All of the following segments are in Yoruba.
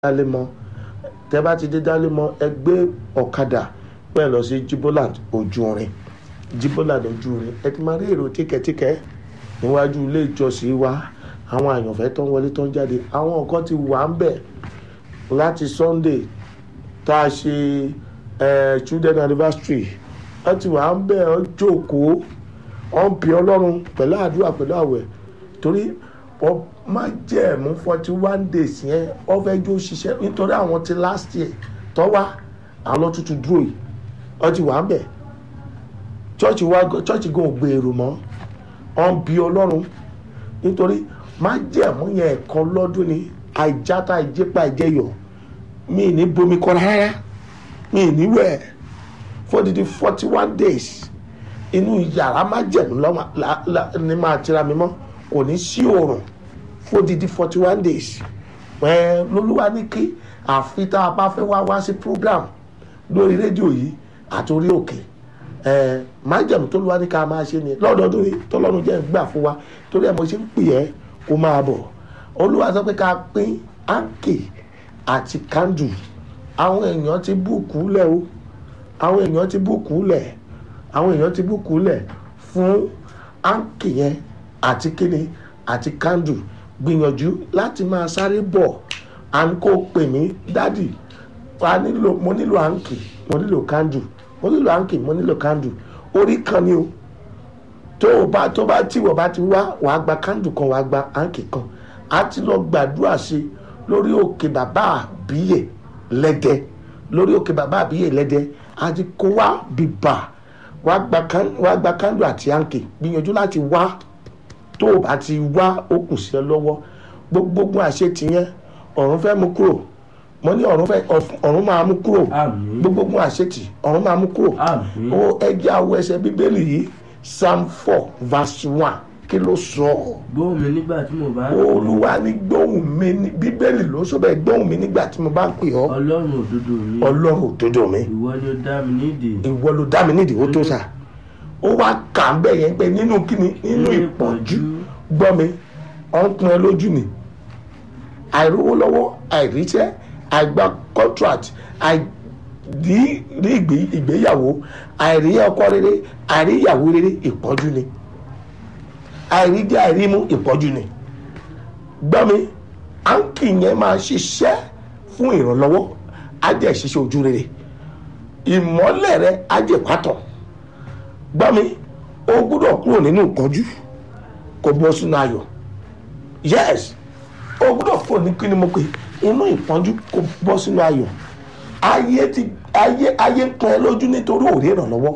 dálémọ tẹ bá ti dé dálémọ ẹ gbé ọ̀kadà pẹ́ lọ sí jiboland ojúrin jiboland ojúrin ẹ ti máa rí èrò tíkẹ́tíkẹ́ níwájú ilé ìjọsìn wa àwọn àyànfẹ́ tó ń wọlé tó ń jáde àwọn nǹkan ti wà ń bẹ̀ láti sunday tá a ṣe eh, children anniversary wọ́n ti wà ń bẹ̀ ọ́ jókòó ọ́ ń pè ọlọ́run pẹ̀lú àdúrà pẹ̀lú àwẹ̀ torí wọ́n má jẹ́ mú forty one days yẹn wọ́n fẹ́ jó ṣiṣẹ́ nítorí àwọn ti last year tó wá àwọn ló tuntun dúró yìí wọ́n ti wà ń bẹ̀ chọ́ọ̀chì wa chọ́ọ̀chì gan ò gbèrò mọ́ ọ́ ń bi ọlọ́run nítorí má jẹ́ mú yẹn ẹ̀kan lọ́dún ni àìjáta ìjẹ́pà ìjẹyọ̀ mi ní bomi kọ́ rárá mi ní wẹ̀ fódìdí forty one days inú yàrá má jẹ̀mú lọ́wọ́ ní máa tira mi mọ́ kò ní sí oòrùn fódìdí forty one days ẹ lolúwa ní kí àfi tá a bá fẹ́ wá wá sí program lórí rédíò yìí àtòrí òkè ẹ májẹ̀mú tó lúwa ní ká máa ṣe ni lọ́dọọdún yìí tọ́lọ́run jẹ́ gbà fún wa torí ẹ̀ mo ṣe ń pè ẹ́ kó máa bọ̀ olúwa sọ pé ká pín áńkè àti kándù àwọn èèyàn ti búùkù lẹ̀ o àwọn èèyàn ti búùkù lẹ̀ àwọn èèyàn ti búùkù lẹ̀ fún áńkè yẹn àti kíni àti kándù gbìyànjú láti máa sáré bọ̀ à ń kó pè mí dádì wa nílò mo nílò áńkè mo nílò kándù mo nílò áńkè mo nílò kándù orí kan ni o tó o bá tó bá tí wọ́n bá ti wá wàá gba kándù kan wàá gba áńkè kan á ti lọ gbàdúrà sí i lórí òkè bàbá àbíyè lẹ́dẹ lórí òkè bàbá àbíyè lẹ́dẹ á ti kó wá bìbà wàá gba kándù àti áńkè gbìyànjú láti wá tó o bá ti wá ó kù sí ẹ lọ́wọ́ gbogbo àṣetì yẹn ọ̀run fẹ́ mú kúrò mo ní ọ̀run fẹ́ ọ̀run máa mú kúrò Àmín. gbogbo àṣetì ọ̀run máa mú kúrò Àmín. ó ẹjẹ́ àwọ̀ ẹsẹ̀ bíbélì yìí psalm four verse one kí ló sọ gbóhùn mi nígbà tí mo bá olúwa ní gbóhùn mi ní bíbélì ló sọ bẹ́ẹ̀ gbóhùn mi nígbà tí mo bá ń pè ọ́ ọlọ́run òdodo mi ọlọ́run òdodo mi ìwọ ni ó dá mi nídìí ìwọ ló dá mi nídìí ó tó sà ó wá kà ń bẹ̀ yẹn pé nínú kíni nínú ìpọ́njú gbọ́ mi ọ̀nkun ẹ lójú ni àìrówó lọ́wọ́ àìríṣẹ́ àìgbà contract àìrí rí ìgbé- ìgbéyàwó àìrí ọkọ rere àìrí ìyàwó rere ìpọ́njú ni àìrí jẹ́ àìrí mú ìpọ́njú ni gbọ́ mi áńkì yẹn máa ṣiṣẹ́ fún ìrànlọ́wọ́ á jẹ́ ṣiṣẹ́ ojú rere ìmọ́lẹ̀ rẹ á jẹ́ pátọ̀ gbọ́ mi ó gbúdọ̀ kúrò nínú ìpọ́njú kò bọ́ sínú ayọ̀ yes o gbọ́dọ̀ kúrò ní kí ni mo pè inú ìpọ́njú kò bọ́ sínú ayọ̀ ayé ti ayé ayé ń pọn ẹ lójú nítorí òrí ìrànlọ́wọ́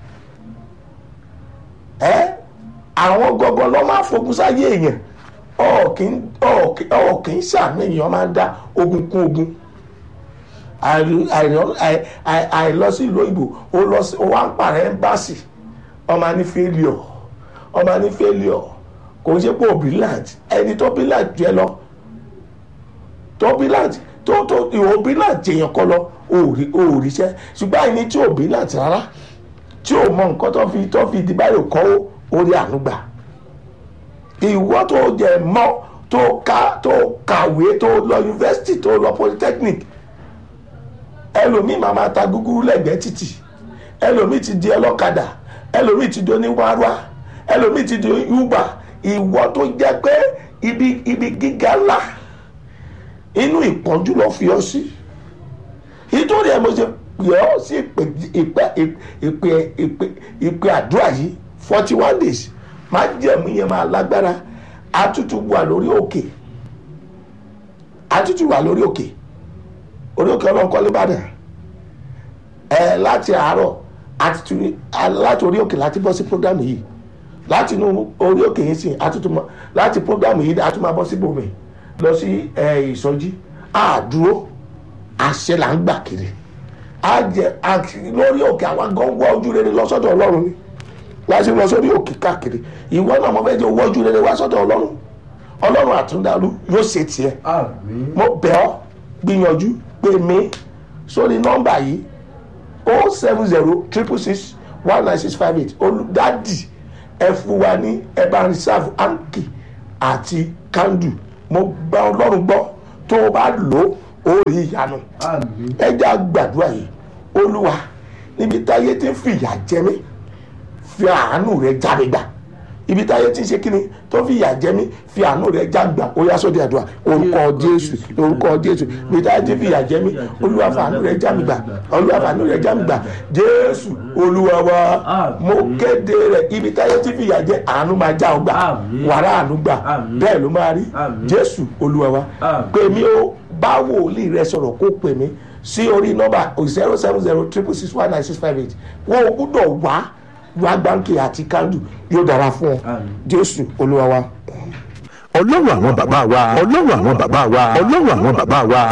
ẹ àwọn gọgọ lọ máa fogun sáyé èèyàn ọ̀ kì í sàmì èèyàn máa ń dá ogun kún ogun àìrí- àìrí- àì- àì- àìlọ sí ìlú òyìnbó ó lọ sí ó wá ń pààrọ̀ ẹ́mbáàsì ọmọ ní failure ọmọ ní failure kò ń ṣe pé obilant ẹni tó bilant jẹ lọ tó bilant tó tó ìwọ bilant jẹyàn kọ lọ òòrí òòríṣẹ ṣùgbọ́n àìní tí ò bilant rárá tí ò mọ nǹkan tó fi tó fi ìdíbáyò kọ́ ó orí ànúgbà ìwọ tó jẹ mọ tó ká tó kàwé tó lọ yunifásitì tó lọ polytechnic ẹlòmíì máa máa ta gúgúrú lẹ́gbẹ̀ẹ́ títì ẹlòmíì ti di ọlọ́kadà ẹlòmíì ti di oníwárwá ẹlòmíì ti di uber ìwọ tó jẹ́ pé ibi ibi gíga ńlá inú ìpọ́njú lọ fi ọ sí nítorí ẹ mo ṣe pè ọ sí ìpè ìpè ìpè ìpè ìpè àdúrà yìí forty one days máa jẹ̀mú yẹn máa lágbára àtútù wà lórí òkè àtútù wà lórí òkè orí òkè ọlọ́nkọ́ lébàdàn ẹ láti àárọ̀ àti tu- a- láti orí òkè láti bọ́ sí program yìí láti inú orí òkè yìí sìn àtútùmọ̀ láti program yìí a tún máa bọ́ sí bòmí lọ sí ẹ, ìsọjí àdúró àṣẹ là ń gbà kiri á jẹ àti lórí òkè àwọn gan wọ ojú rere lọ sọ́dọ̀ ọlọ́run ni láti lọ sórí òkè káàkiri ìwọ náà mo fẹ́ jẹ́ owó ojú rere wá sọ́dọ̀ ọlọ́run ọlọ́run àtúndàlú yóò ṣe tiẹ̀ àmín mo bẹ̀ ọ́ gbìyànjú pè mí sórí nọ́mbà yìí o seven zero triple six one nine six five eight olùdádì ẹ fún wa ní ẹ bá reserve anki àti kandu mo gba ọlọ́run gbọ́ tó o bá lò ó ó rí ìyanu àmín ẹja gbàdúrà yìí olúwa níbi táyé ti ń fìyà jẹ mí fi àánú rẹ já mi gbà ibi táyé ti ń ṣe kíni tó fìyà jẹ mí fi àánú rẹ já gbà ó yá sóde àdúrà orúkọ jésù orúkọ jésù ibi táyé ti ń fìyà jẹ mí olúwa fi àánú rẹ já mi gbà olúwa fi àánú rẹ já mi gbà jésù olúwa wa mo kéde rẹ ibi táyé ti fìyà jẹ àánú máa já ọ gbà Àmín. wàrà àánú gbà Àmín. bẹ́ẹ̀ ló máa rí Àmín. jésù olúwa wa Àmín. pè mí ó bá wòlíì rẹ sọ̀rọ̀ kó pè mí sí orí nọ́mbà zero seven zero triple six one nine six five eight wọn ò gbúdọ̀ wá wá gbáǹkì àti kándù yóò dára fún ọ Àmín. jésù olúwa wa. ọlọ́run àwọn bàbá wa ọlọ́run àwọn bàbá wa ọlọ́run àwọn bàbá wa.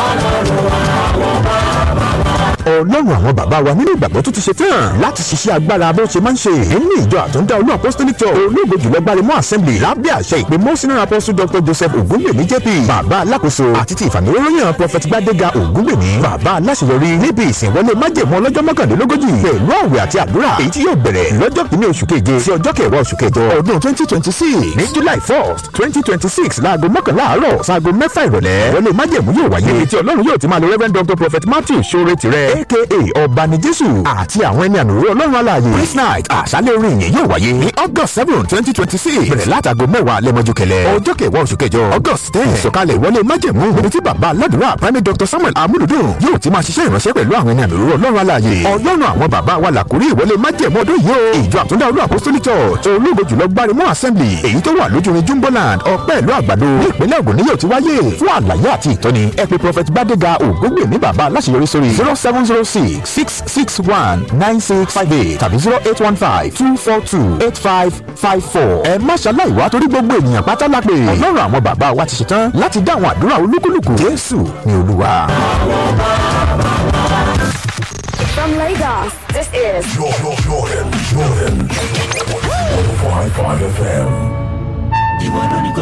ọlọ́run àwọn bàbá wa nínú ìgbàgbọ́ tó ti ṣe tán láti ṣiṣẹ́ agbára bó ṣe máa ń ṣe nínú ìjọ àtúndá olú apostolic church olóògbé jùlọ gbaremọ assembly lábẹ́ àṣẹ ìpè mọ́sínà apostle dr joseph ogungbèmí jp bàbá alákòóso àti ti ìfàmìlóróyàn prophet gbadega ogungbèmí bàbá aláṣeyọrí níbi ìsìnwọlé májèmọ́ ọlọ́jọ́ mọ́kànlélógójì pẹ̀lú àwẹ̀ àti àdúrà èyí tí yóò bẹ̀rẹ̀ lọ́jọ́ kìíní oṣù keje sí ọjọ́ kẹwàá oṣù kẹjọ ọdún twenty twenty six ní july first twenty twenty six láago mọ́kànlá àárọ̀ sáago mẹ́fà ìrọ̀lẹ́ wọlé májèmú yóò wáyé èyí tí ọlọ́run yóò ti máa lo reverend dr prophet matthew sore tirẹ̀ aka ọ̀bani jésù àti àwọn ẹni àmì òróró ọlọ́run alààyè praise night àṣálẹ̀ orin yìí yóò wáyé ní august seven twenty twenty six bẹ̀rẹ̀ látago mẹ́wàá lẹ́mọ́jú kẹlẹ́ ọjọ́ kẹwàá oṣù kẹjọ august ten ìsọ̀kalẹ̀ ìwọlé májẹ̀mú níbi tí bàbá aládùúrà primate dr samuel amúlùdùn yóò ti máa ṣiṣẹ́ ìránṣẹ́ pẹ̀lú àwọn ẹni àmì òróró ọlọ́run alààyè ọlọ́run àwọn bàbá wa làkúrí ìwọlé májẹ̀mú ọdún yìí o ìjọ àtúndá olú apostolic church ológo jùlọ gbarimọ assembly èyí tó wà lójúrin jumboland ọpẹ́ ìlú àgbàdo ní ìpínlẹ̀ ògùn ni yóò ti wáyé fún àlàyé àti ìtọ́ni ẹ pè prophet gbadega ògúngbèmí bàbá aláṣeyọrí sórí zero seven zero six six six one nine six five eight tàbí zero eight one five two four two eight five five four. ẹ má ṣaláì wá torí gbogbo ènìyàn pátá la pè ọlọ́run àwọn bàbá wa ti ṣetán láti dá àwọn àdúrà olúkúlùkù jésù ni olúwa. From Lagos, this is Jordan, Jordan, Jordan. 105.5 FM.